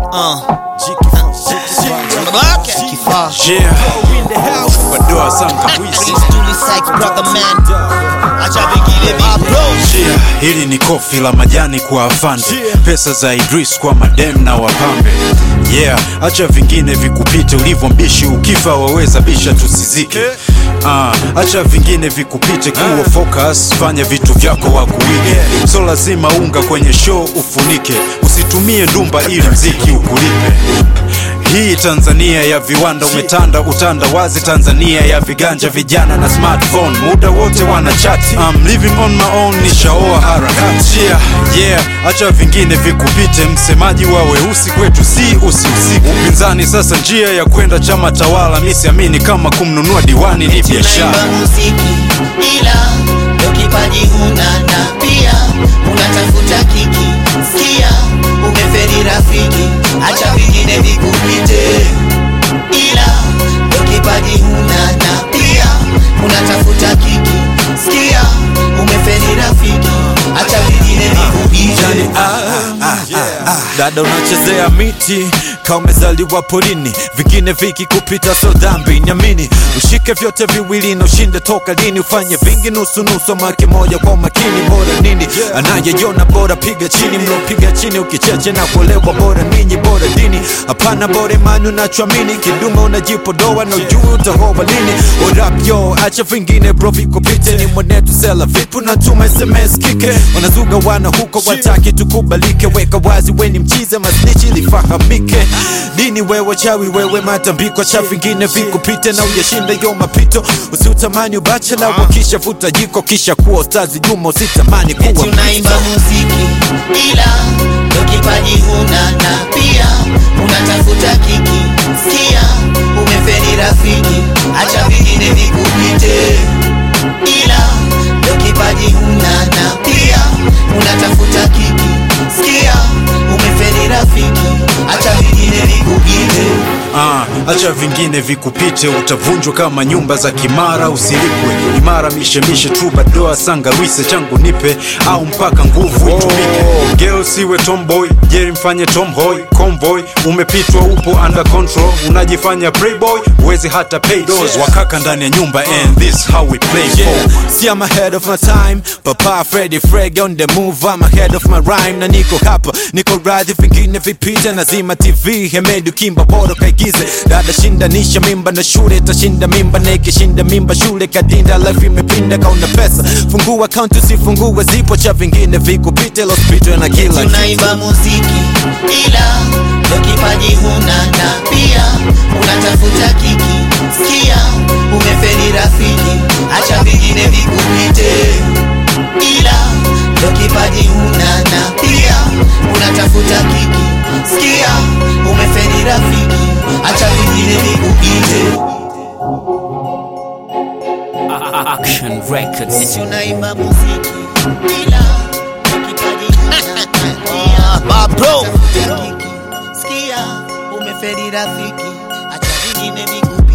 Babake. Kifaa. Yeah. Badoa sana kabisa. Stuli Sykes, brother man. Acha vingine vibro. Yeah. Hili ni kofi la majani kwa afande, pesa za Idris kwa madem na wapambe. Yeah, acha vingine vikupite, ulivyo mbishi ukifa waweza bisha tusizike. Ah, acha vingine vikupite, kuwa focus, fanya vitu vyako wakuige. So lazima unga kwenye show ufunike, usitumie ndumba ili mziki ukulipe. Hii Tanzania ya viwanda umetanda utanda wazi, Tanzania ya viganja vijana na smartphone, muda wote wana chati. I'm living on my own, nishaoa harakati. Yeah, yeah, acha vingine vikupite, msemaji wa weusi kwetu si usi usiku. Upinzani sasa njia ya kwenda chama tawala, mi siamini kama kumnunua diwani ni biashara. Tunaimba muziki ila ndo kipaji huna na pia unatafuta kiki. Sikia umeferi rafiki, acha vingine vikupite. Ila ndo kipaji huna na pia unatafuta kiki. Sikia umeferi rafiki, acha vingine vikupite. dada unachezea miti kama umezaliwa porini vingine vikikupita so dhambi nyamini ushike vyote viwili na ushinde toka lini ufanye vingi nusu nusu make moja kwa makini bora nini anayejona bora piga chini mlopiga chini ukicheche na kuolewa bora ninyi bora dini hapana bora imani unachoamini kidume unajipodoa na ujui utahoa lini orap yo acha vingine bro vikupite ni mwanetu sela vipu natuma sms kike wanazuga wana huko wataki tukubalike weka wazi weni mchize masnichi lifahamike dini wewe chawi wewe matambiko cha vingine vikupite na uyashinda yo mapito usiutamani ubachela wakisha vuta jiko kisha kuwa ustazi juma usitamani kuwa Eti unaimba muziki ila ndo kipaji huna na pia unatafuta kiki. Sikia umeferi rafiki, acha vingine vikupite. Ila ndo kipaji huna na pia unatafuta kiki. Sikia umeferi rafiki, acha vingine vikupite. Ah, acha vingine vikupite, utavunjwa kama nyumba za Kimara, usilipwe imara, mishemishe tu badoa sangarwise changu nipe, au mpaka nguvu itumike. Girl siwe tomboy, jeri mfanye tomboy, convoy umepitwa, upo under control, unajifanya playboy, uwezi hata pay bills, wakaka ndani ya nyumba, and this how we play Yeah, for. see I'm ahead of my time Papa Freddy Freg on the move I'm ahead of my rhyme Na niko hapa, niko radhi vingine vipite Nazima TV, Hemedu Kimba bora kaigize Dada shindanisha mimba na shule Tashinda mimba na ikishinda mimba shule Kadinda life imepinda kauna pesa Fungua account usifungue zipo Cha vingine vikupite Lospitwe na kila kitu tunaimba muziki ila ndo kipaji huna na pia unatafuta kiki. Sikia umeferi rafiki, acha vingine vikupite. Ila ndo kipaji huna na pia unatafuta kiki. Sikia umeferi rafiki, acha vingine vikupite. Action Records. Eti unaimba muziki ila ndo kipaji huna na pia Babro. unatafuta kiki. Sikia umeferi rafiki, acha vingine vikupite.